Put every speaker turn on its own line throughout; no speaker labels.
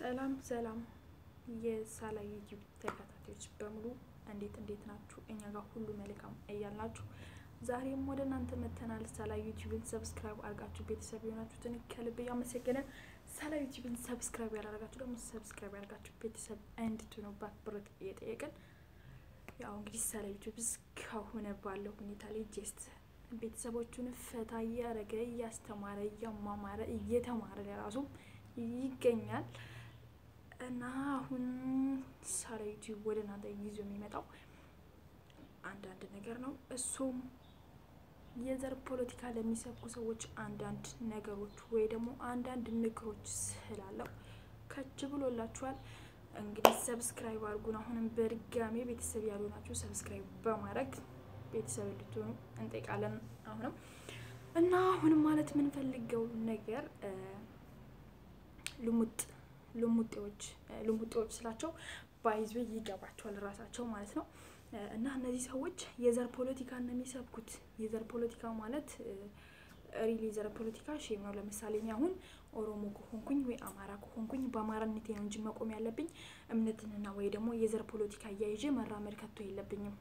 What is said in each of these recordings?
ሰላም ሰላም የሳላ ዩቲዩብ ተከታታዮች በሙሉ እንዴት እንዴት ናችሁ? እኛ ጋር ሁሉ መልካም እያልናችሁ ዛሬም ወደ እናንተ መተናል። ሳላ ዩቲዩብን ሰብስክራይብ አድርጋችሁ ቤተሰብ የሆናችሁትን ከልብ እያመሰገንን፣ ሳላ ዩቲዩብን ሰብስክራይብ ያላደረጋችሁ ደግሞ ሰብስክራይብ ያደርጋችሁ ቤተሰብ እንድትሆኑ በአክብሮት እየጠየቅን ያው እንግዲህ ሳላ ዩቲዩብ እስካሁን ባለው ሁኔታ ላይ ጀስት ቤተሰቦቹን ፈታ እያደረገ እያስተማረ እያማማረ እየተማረ ለራሱ ይገኛል እና አሁን ሳላ ዩቲዩብ ወደ እናንተ ይዞ የሚመጣው አንዳንድ ነገር ነው። እሱም የዘር ፖለቲካ ለሚሰብኩ ሰዎች አንዳንድ ነገሮች ወይ ደግሞ አንዳንድ ምክሮች ስላለው ከች ብሎላችኋል። እንግዲህ ሰብስክራይብ አድርጉን። አሁንም በድጋሜ ቤተሰብ ያሉ ናችሁ ሰብስክራይብ በማድረግ ቤተሰብ እንድትሆኑ እንጠይቃለን። አሁንም እና አሁንም ማለት የምንፈልገው ነገር ልሙጥ ልሙጤዎች ልሙጤዎች ስላቸው ባይዞ ይገባቸዋል ራሳቸው ማለት ነው። እና እነዚህ ሰዎች የዘር ፖለቲካ ነው የሚሰብኩት። የዘር ፖለቲካ ማለት ሪሊ የዘር ፖለቲካ ሼም ነው። ለምሳሌ እኔ አሁን ኦሮሞ ከሆንኩኝ ወይ አማራ ከሆንኩኝ በአማራነቴ ነው እንጂ መቆም ያለብኝ እምነትንና ወይ ደግሞ የዘር ፖለቲካ እያይዤ መራመድ ከቶ የለብኝም።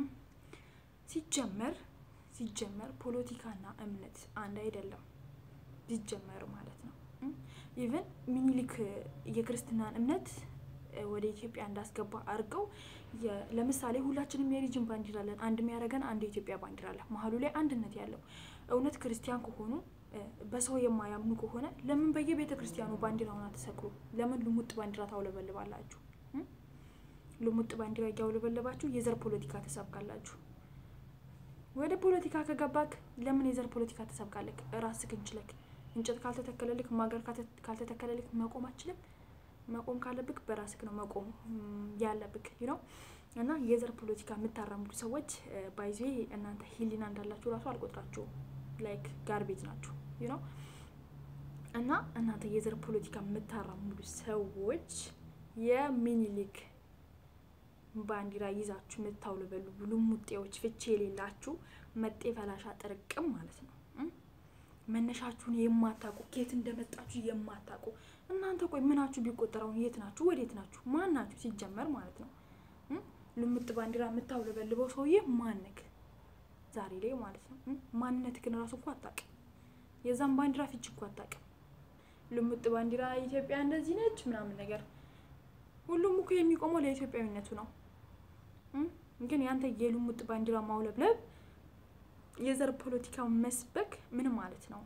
ሲጀመር ሲጀመር ፖለቲካና እምነት አንድ አይደለም ሲጀመር ማለት ነው። ኢቨን ሚኒሊክ የክርስትናን እምነት ወደ ኢትዮጵያ እንዳስገባ አድርገው ለምሳሌ ሁላችንም የሪጅን ባንዲራ አለን። አንድ የሚያደርገን አንድ የኢትዮጵያ ባንዲራ አለ፣ መሀሉ ላይ አንድነት ያለው። እውነት ክርስቲያን ከሆኑ በሰው የማያምኑ ከሆነ ለምን በየቤተ ክርስቲያኑ ባንዲራውን አትሰቅሉ? ለምን ልሙጥ ባንዲራ ታውለበልባላችሁ? ልሙጥ ባንዲራ እያውለበለባችሁ የዘር ፖለቲካ ተሰብካላችሁ። ወደ ፖለቲካ ከገባክ ለምን የዘር ፖለቲካ ተሰብካለክ? ራስክን ችለክ እንጨት ካልተተከለልክ ማገር ካልተተከለልክ መቆም አችልም። መቆም ካለብክ በራስክ ነው መቆም ያለብክ ነው። እና የዘር ፖለቲካ የምታራምዱ ሰዎች ባይዜ እናንተ ሂሊና እንዳላችሁ ራሱ አልቆጥራችሁም። ላይክ ጋርቤጅ ናችሁ ነው። እና እናንተ የዘር ፖለቲካ የምታራምዱ ሰዎች የሚኒሊክ ባንዲራ ይዛችሁ የምታውለበሉ ልሙጤዎች፣ ፍቼ የሌላችሁ መጤ ፈላሻ ጥርቅም ማለት ነው። መነሻችሁን የማታውቁ ከየት እንደመጣችሁ የማታውቁ እናንተ ቆይ ምናችሁ ቢቆጠረው የት ናችሁ? ወዴት ናችሁ? ማን ናችሁ ሲጀመር ማለት ነው? ልሙጥ ባንዲራ የምታውለበልበው ሰውዬ ማንክ ዛሬ ላይ ማለት ነው። ማንነትህን ራሱ እኮ አታውቅም። የዛም ባንዲራ ፍቺ እኮ አታውቅም። ልሙጥ ባንዲራ ኢትዮጵያ እንደዚህ ነች ምናምን ነገር ሁሉም እኮ የሚቆመው ለኢትዮጵያዊነቱ ነው። ግን ያንተ የልሙጥ ባንዲራ ማውለብለብ የዘር ፖለቲካ መስበክ ምን ማለት ነው?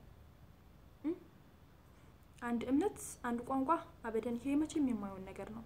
አንድ እምነት፣ አንድ ቋንቋ አበደን ይሄ መቼም የማይሆን ነገር ነው።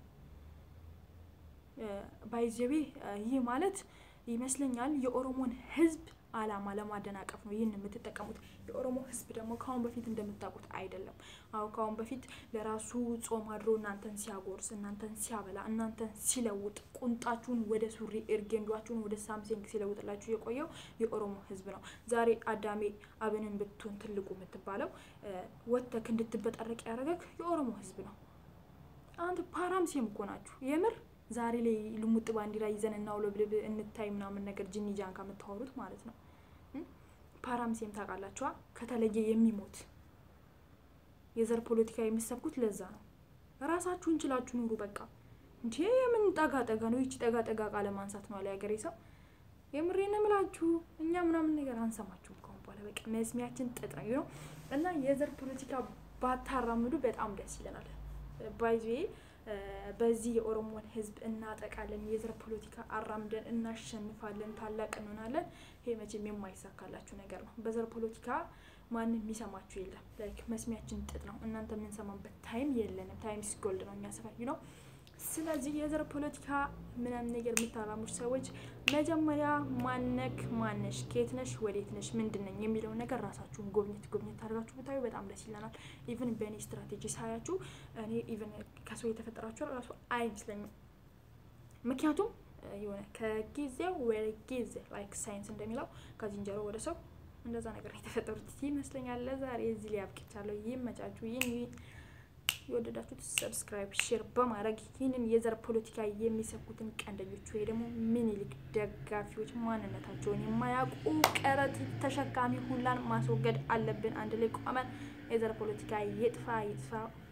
ባይዘቤ ይህ ማለት ይመስለኛል የኦሮሞን ሕዝብ አላማ ለማደናቀፍ ነው ይህን የምትጠቀሙት። የኦሮሞ ሕዝብ ደግሞ ከአሁን በፊት እንደምታውቁት አይደለም። አሁ ከአሁን በፊት ለራሱ ጾም አድሮ እናንተን ሲያጎርስ፣ እናንተን ሲያበላ፣ እናንተን ሲለውጥ፣ ቁንጣችሁን ወደ ሱሪ እርጌንዷችሁን ወደ ሳምሰንግ ሲለውጥላችሁ የቆየው የኦሮሞ ሕዝብ ነው። ዛሬ አዳሜ አብንን ብትሆን ትልቁ የምትባለው ወተክ እንድትበጠረቅ ያደረገክ የኦሮሞ ሕዝብ ነው። አንተ ፓራምሴም እኮ ናችሁ የምር ዛሬ ላይ ልሙጥ ባንዲራ ይዘን እናውለብልብ እንታይ ምናምን ነገር ጅኒ ጃንካ የምታወሩት ማለት ነው። ፓራምሴም ታውቃላችኋ? ከተለየ የሚሞት የዘር ፖለቲካ የምሰብኩት ለዛ ነው። ራሳችሁን ችላችሁ ኑሩ። በቃ እንጂ የምን ጠጋ ጠጋ ነው? ይቺ ጠጋ ጠጋ ቃለ ማንሳት ነው አለ ያገሬ ሰው። የምሬን እምላችሁ እኛ ምናምን ነገር አንሰማችሁም ከአሁን በኋላ በቃ መስሚያችን ጥጥ ነው እና የዘር ፖለቲካ ባታራምዱ በጣም ደስ ይለናል። ባይዜ በዚህ የኦሮሞን ሕዝብ እናጠቃለን፣ የዘር ፖለቲካ አራምደን እናሸንፋለን፣ ታላቅ እንሆናለን። ይሄ መቼም የማይሳካላችሁ ነገር ነው። በዘር ፖለቲካ ማንም የሚሰማችሁ የለም። ላይክ መስሚያችን ጥጥ ነው። እናንተ የምንሰማበት ታይም የለንም። ታይም ሲጎልድ ነው የሚያሰፋኝ ነው። ስለዚህ የዘር ፖለቲካ ምናምን ነገር የምታራሙች ሰዎች መጀመሪያ ማነክ፣ ማነሽ፣ ከየት ነሽ፣ ወዴት ነሽ፣ ምንድን ነኝ የሚለውን ነገር ራሳችሁን ጎብኘት ጎብኘት አድርጋችሁ ብታዩ በጣም ደስ ይለናል። ኢቨን በእኔ ስትራቴጂ ሳያችሁ እኔ ኢቨን ከሰው የተፈጠራችሁ ራሱ አይመስለኝም። ምክንያቱም የሆነ ከጊዜው ወደ ጊዜ ላይክ ሳይንስ እንደሚለው ከዝንጀሮ ወደ ሰው እንደዛ ነገር የተፈጠሩት ይመስለኛል። ለዛሬ እዚህ ላይ አብቅቻለሁ። ይመቻችሁ። ይህን የወደዳችሁት ሰብስክራይብ፣ ሼር በማድረግ ይህንን የዘር ፖለቲካ የሚሰብኩትን ቀንደኞች ወይ ደግሞ ምኒልክ ደጋፊዎች ማንነታቸውን የማያውቁ ቀረት ተሸካሚ ሁላን ማስወገድ አለብን። አንድ ላይ ቆመን የዘር ፖለቲካ ይጥፋ ይጥፋ።